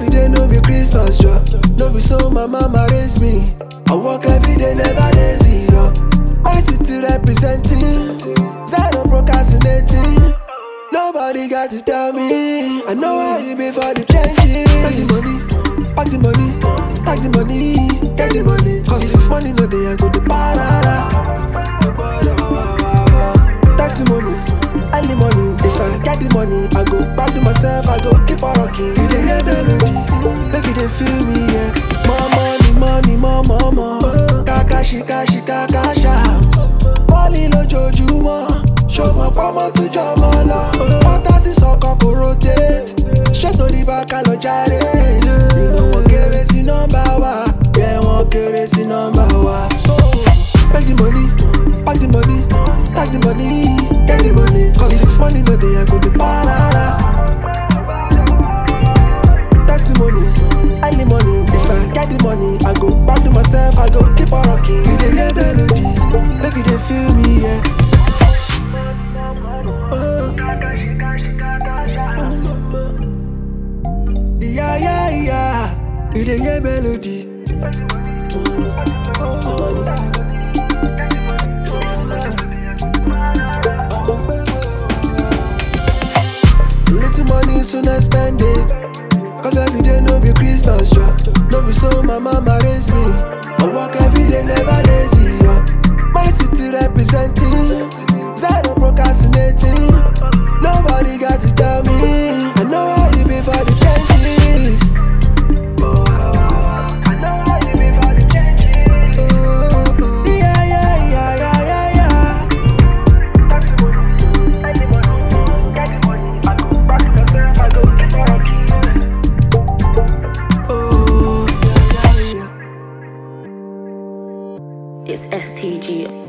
every day no be Christmas job. No be so my mama raised me. I work every day, never lazy, yo. My city representing, zero procrastinating. Nobody got to tell me. I know how you be for the trenches. Pack the money, pack the money, stack the money, get the money. Cause if money no dey, I go to parara. Testimony, early money. If I get the money, I go back to myself. I go keep on rocking. You dey hear melody, make you dey feel me, yeah. More money, money, more, more, more. Kaka shika, shika, kasha. Bọ́ọ̀lì lójoojúmọ́, ṣọmọ pọ́mọ tó jọmọ lọ. Fantasi sọkọ kò rotate, ṣètò ní bàkà lọ jàre. Ìlú wọn kéré sí nọ́mbà wa, bẹ́ẹ̀ wọn kéré sí nọ́mbà wa. So, make the money, pack the money, stack the money, get the money. Cause if money no dey, I go dey parara. Testimony, early money. If I get the money, I go back to myself. I go keep on rocking. You dey hear melody, make you dey feel me, yeah. Oh. Yeah, yeah, yeah. You dey hear melody. Little money soon I spend it. Cause every day no be Christmas job. No be so my mama raised me. I work every day, never lazy. Yo. My city representing, zero procrastinating. Nobody got to tell me. I know how you be for the trenches. Yeah, yeah, yeah, yeah, yeah, yeah. Oh, yeah, yeah, yeah. It's STG.